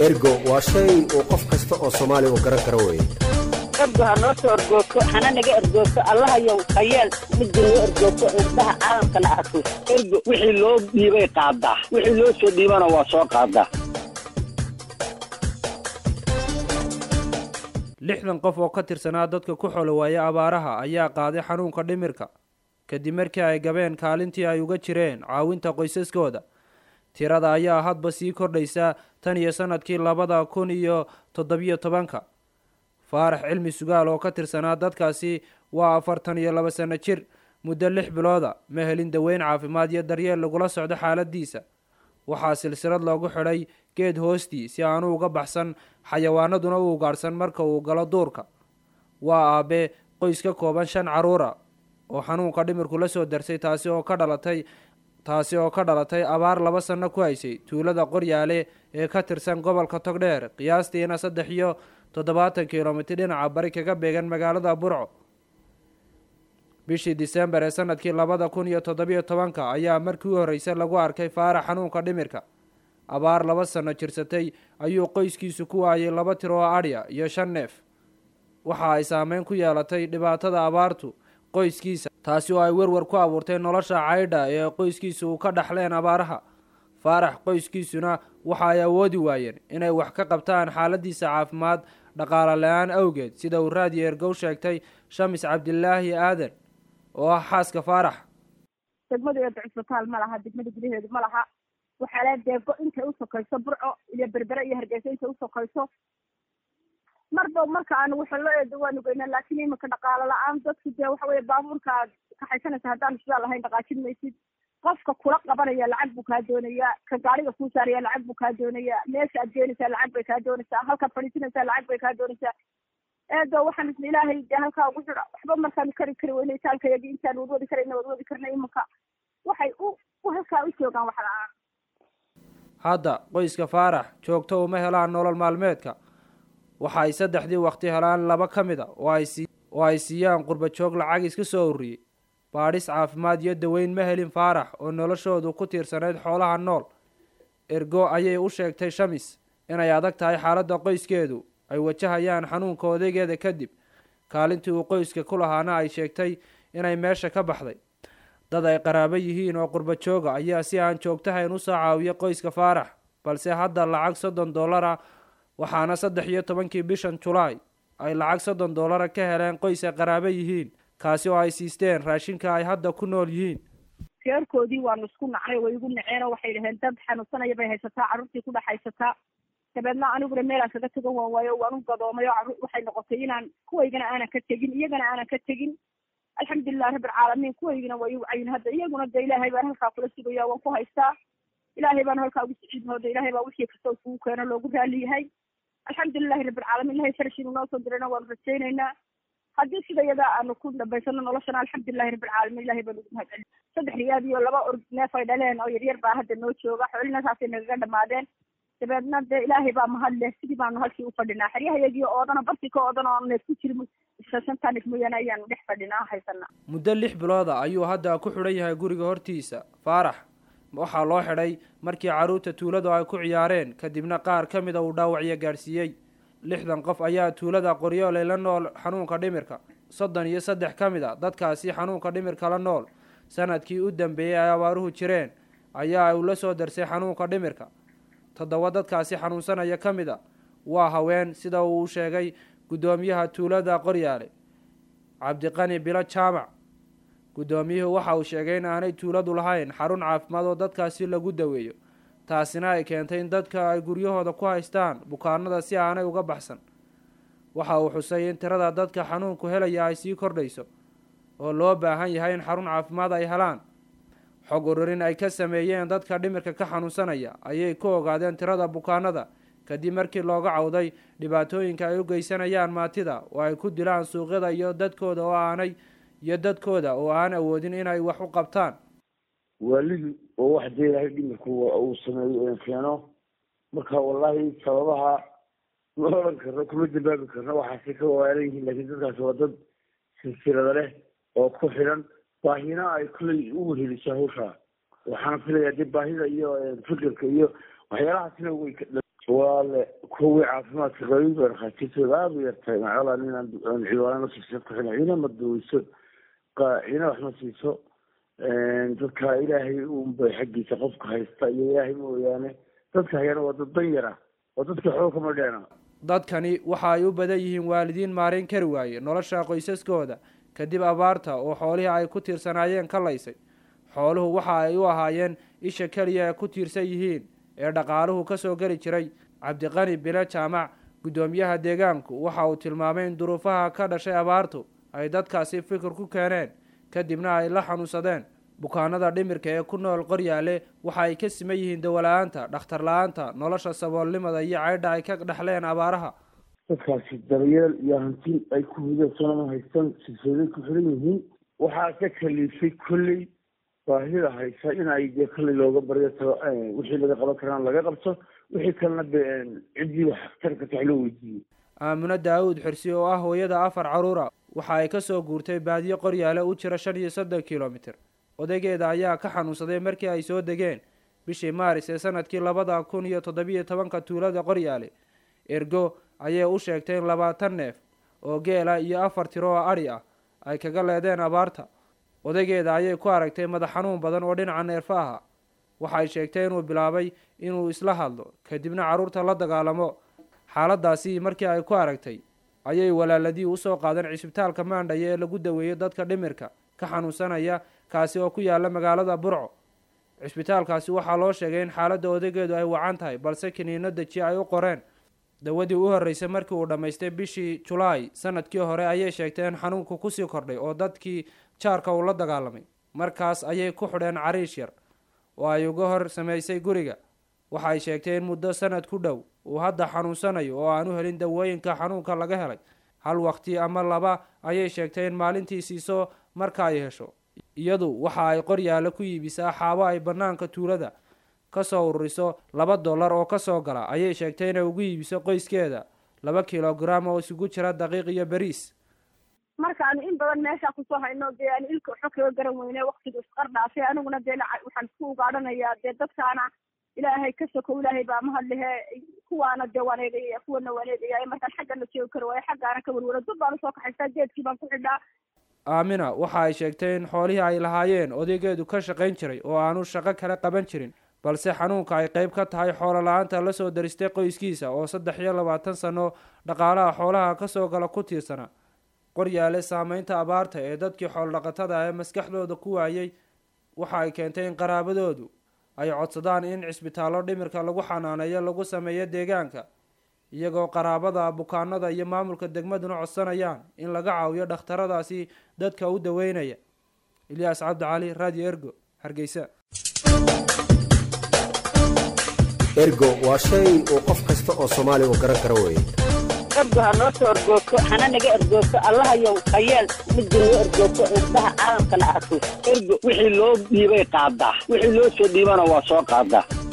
ergo waa shay uu qof kasta oo soomaali uu garan karo weye ergo ha noo soo ergoogto hana naga ergoogto allahayow hayeel midda noo ergoogto indhaha caalamkana arko ergo wixii loo dhiibay qaadaa wixii loo soo dhiibana waa soo qaadaa lixdan qof oo ka tirsanaa dadka ku xolo waaya abaaraha ayaa qaaday xanuunka dhimirka kadib markii ay gabeen kaalintii ay uga jireen caawinta qoysaskooda tirada ayaa hadba sii kordhaysa tan iyo sanadkii labada kun iyo toddobiyo tobanka faarax cilmi sugaal oo ka tirsanaa dadkaasi waa afartan iyo laba sano jir muddo lix bilooda ma helin daweyn caafimaad iyo daryeel lagula socdo xaaladiisa waxaa silsilad loogu xidhay geed hoostii si aanu uga baxsan xayawaanaduna u ugaadhsan marka uu galo duurka waa aabe qoys ka kooban shan caruura oo xanuunka dhimirku la soo darsay taasi oo ka dhalatay taasi oo ka dhalatay abaar laba sanno ku haysay tuulada qoryaale ee ka tirsan gobolka togdheer qiyaastiina saddex iyo toddobaatan kilomitir dhinaca bari kaga beegan magaalada burco bishii disembar ee sanadkii labada kun iyo toddobiyo tobanka ayaa markii u horreysay lagu arkay faarax xanuunka dhimirka abaar laba sanno jirsatay ayuu qoyskiisu ku waayay laba tir oo adhya iyo shan neef waxa ay saameyn ku yeelatay dhibaatada abaartu qoyskiisa taasi oo ay werwer ku abuurtay nolosha caydha ee qoyskiisu uu ka dhaxleen abaaraha faarax qoyskiisuna waxa ay awoodi waayeen inay wax ka qabtaan xaaladiisa caafimaad dhaqaale la-aan awgeed sida uu raadiyo ergow sheegtay shamis cabdilaahi aadan oo ah xaaska faarax degmadeeda cisbitaal ma laha degmada gudaheedu ma laha waxaa le deego intay usokayso burco iyo berbere iyo hargeysa intay usokayso marba marka aanu waxalo eedo waanu geynaa laakiin imika dhaqaalo la-aan dadku dee waxa weye baabuurka aad kaxaysanaysa haddaan sidaa lahayn dhaqaajin maysid qofka kula qabanaya lacag buu kaa doonayaa ka gaariga kuu saaraya lacag buu kaa doonayaa meesha aad geenaysaa lacag bay kaa doonaysaa halkaad fadhiisanaysaa lacag bay kaa doonaysaa eedo waxaan isla ilaahay dee halkaa ugu xidha waxba markaanu kari kari weyne itaalkayagi intaan wadwadi karayna wadwadi karna imika waxay u u halkaa u joogaan wax la-aan hadda qoyska faarax joogto uma helaan nolol maalmeedka waxa ay saddexdii waqti helaan laba ka mid a oo ay sii oo ay siiyaan qurba joog lacag iska soo ururiyey baadhis caafimaad iyo daweyn ma helin faarax oo noloshoodu ku tiirsanayd xoolaha nool ergo ayay u sheegtay shamis inay adag tahay xaaladda qoyskeedu ay wajahayaan xanuunka odaygeeda kadib kaalintii uu qoyska ku lahaana ay sheegtay inay meesha ka baxday dad ay qaraabo yihiin oo qurba jooga ayaa si aan joogtahayn usoo caawiya qoyska faarax balse hadda lacag soddon dollara waxaana saddex iyo tobankii bishan julaay ay lacag soddon dollara ka heleen qoys ay qaraabo yihiin kaasi oo ay siisteen raashinka ay hadda ku nool yihiin reerkoodii waanu isku nacnay way igu naceen oo waxay dhaheen dad xanuunsanaya bay haysataa carruurtii ku dhex haysataa dabeedna aniguna meelaan kaga tegan waan waayo waan u gadoomay oo carruur waxay noqotay inaan kuwaygana aanan ka tegin iyagana aanan ka tegin alxamdulilahi rabbilcaalamiin kuwaygina way igu cayin hadda iyaguna de ilaahay baan halkaa kula sugaya waan ku haystaa ilaahay baan halkaa ugu siciidnooda ilaahay baa wixii kasta kugu keeno loogu raali yahay alxamdulilahi rabbilcaalamiin ilahay farashiinu noo soo dirayna waanu rajaynaynaa haddii sida iyadaa aanu ku dhabaysano noloshana alxamdulilahi rabbilcaalamiin ilahay baan ugu mahadcelin saddex riyaad iyo laba org neef ay dhaleen oo yaryar baa hadda noo jooga xoolina saasay nagaga dhamaadeen dabeedna dee ilaahay baa mahad leh sidii baanu halkii u fadhinaa xeryahayagii oodana bartii ka oodan oo neef ku jirin shantan neef mooyaane ayaanu dhex fadhinaa haysanaa muddo lix bilooda ayuu hadda ku xidhan yahay guriga hortiisa faarax waxaa loo xidhay markii carruurta tuuladu ay ku ciyaareen kadibna qaar ka mida uu dhaawacyo gaadhsiiyey lixdan qof ayaa tuulada qoryooley la nool xanuunka dhimirka soddon iyo saddex ka mid a dadkaasi xanuunka dhimirka la nool sanadkii u dambeeyey ay abaaruhu jireen ayaa uu la soo darsay xanuunka dhimirka toddoba dadkaasi xanuunsanaya ka mid a waa haween sida uu sheegay guddoomiyaha tuulada qoryaale cabdiqani bilo jaamac guddoomiyuhu waxa uu sheegay in aanay tuuladu lahayn xarun caafimaad oo dadkaasi lagu daweeyo taasina ay keentay in dadka ay guryahooda ku haystaan bukaanada si aanay uga baxsan waxa uu xusay in tirada dadka xanuunku helaya ay sii kordhayso oo loo baahan yahay in xarun caafimaad ay helaan xog ururin ay ka sameeyeen dadka dhimirka ka xanuunsanaya ayay ku ogaadeen tirada bukaanada kadib markii looga cawday dhibaatooyinka ay u geysanayaan maatida oo ay ku dilaan suuqyada iyo dadkooda oo aanay iyo dadkooda oo aan awoodin inay wax u qabtaan waalidu oo wax dee ilaahay dhimirku uu sameeyo keeno marka wallahi sababaha ma oran karno kuma dambaabi karno waxaasay ka waalan yihiin laakiin dadkaasi waa dad silsilada leh oo ku xidhan baahina ay kuley u weheliso hawsha waxaana filayaa dee baahida iyo fikirka iyo waxyaalahaasina way waa le kuwii caafimaadka qabay baa dhakhaatiirtooda aada u yartahay macala ninaan ciwaana siisad ku xidhan ciina ma duweyso ciina wax ma siiso dadka ilaahay unbay xaggiisa qofka haysta iyo ilaahay mooyaane dadka hayana waa dad dan yar ah oo dadka xoog kama dheena dadkani waxa ay u badan yihiin waalidiin maarayn kari waaye nolosha qoysaskooda kadib abaarta oo xoolihii ay ku tiirsanaayeen ka laysay xooluhu waxa ay u ahaayeen isha keliya ee ku tiirsan yihiin ee dhaqaaluhu ka soo geli jiray cabdiqani bile jaamac guddoomiyaha deegaanku waxa uu tilmaamay in duruufaha ka dhashay abaartu ay dadkaasi fikir ku keeneen kadibna ay la xanuunsadeen bukaanada dhimirka ee ku nool qoryaale waxa ay ka siman yihiin dawala-aanta dhakhtar la-aanta nolosha saboolnimada iyo caydha ay ka dhexleen abaaraha dadkaasi daryeel iyo hanti ay ku hudasonama haystaan silsiladay ku xiran yihiin waxaa ka kaliifay kolley baahida haysa in ay dee kolley looga baryo tago wixii laga qaban karaan laga qabto wixii kalena de ciddii wax tarka tax loo weydiiyey aamino daawud xirsi oo ah hooyada afar caruura waxa ay kasoo guurtay baadiyo qoryaale u jira shan iyo soddon kilomitir odaygeeda ayaa ka xanuunsaday markii ay soo degeen bishii maaris ee sanadkii labada kun iyo toddobiyo tobanka tuulada qoryaale ergo ayay u sheegtay in labaatan neef oo geela iyo afar tiro oo adhi ah ay kaga leedeen abaarta odaygeeda ayay ku aragtay madax xanuun badan oo dhinaca neerfa aha waxay sheegtay inuu bilaabay inuu isla hadlo kadibna carruurta la dagaalamo xaaladaasi markii ay ku aragtay ayay walaaladii usoo qaadeen cisbitaalka maandhaya ee lagu daweeyo dadka dhimirka ka xanuunsanaya kaasi oo ku yaala magaalada burco cisbitaalkaasi waxaa loo sheegay in xaaladda odaygeedu ay wacan tahay balse kiniino deji ay u qoreen dawadii u horreysay markii uu dhammaystay bishii julaay sanadkii hore ayay sheegtay in xanuunku kusii kordhay oo dadkii jaarka uu la dagaalamay markaas ayay ku xidheen cariish yar oo ay uga hor samaysay guriga waxa ay sheegtay in muddo sanad ku dhow uu hadda xanuunsanayo oo aan u helin dawooyinka xanuunka laga helay hal waqti ama laba ayay sheegtay in maalintii siiso marka ay hesho iyadu waxa ay qoryaale ku iibisaa xaabo ay bannaanka tuulada kasoo ururiso laba dollar oo kasoo gala ayay sheegtay inay ugu iibiso qoyskeeda laba kilogram oo isugu jira daqiiq iyo beriis markaanu in badan meeshaa kusoo hayno dee aan ilka waxba kaga garan weyne waktigu isqar dhaafay aniguna dee waxaan isku ugaadhanayaa dee dadkaana ilaahay ka sokow ilaahay baa mahadlehe kuwaana dee waan eegaya kuwana waan eegaya markaan xaggana joogi kari waayo xaggaana ka werwero dad baan usoo kaxaystaa geedkii baan ku xidhaa aamina waxa ay sheegtay in xoolihii ay lahaayeen odaygeedu ka shaqayn jiray oo aanu shaqo kale qaban jirin balse xanuunka ay qayb ka tahay xoolo la-aanta lasoo daristay qoyskiisa oo saddex iyo labaatan sano dhaqaalaha xoolaha kasoo gala ku tiirsana qoryaale saameynta abaarta ee dadkii xoolodhaqatada ee maskaxdooda ku waayey waxa ay keentay in qaraabadoodu ay codsadaan in cisbitaallo dhimirka lagu xanaaneeyo lagu sameeyo deegaanka iyagoo qaraabada bukaanada iyo maamulka degmaduna codsanayaan in laga caawiyo dhakhtaradaasi dadka u daweynaya ilyaas cabdicali radio ergo hargeysa ergo waa shay uu qof kasta oo soomaaliga garan karo weeye ergo ha noo soo ergoogto hana naga ergoogto allahayow hayeel midda noo ergoogto indhaha caalamkana arko ergo wixii loo dhiibay qaadaa wixii loo soo dhiibana waa soo qaadaa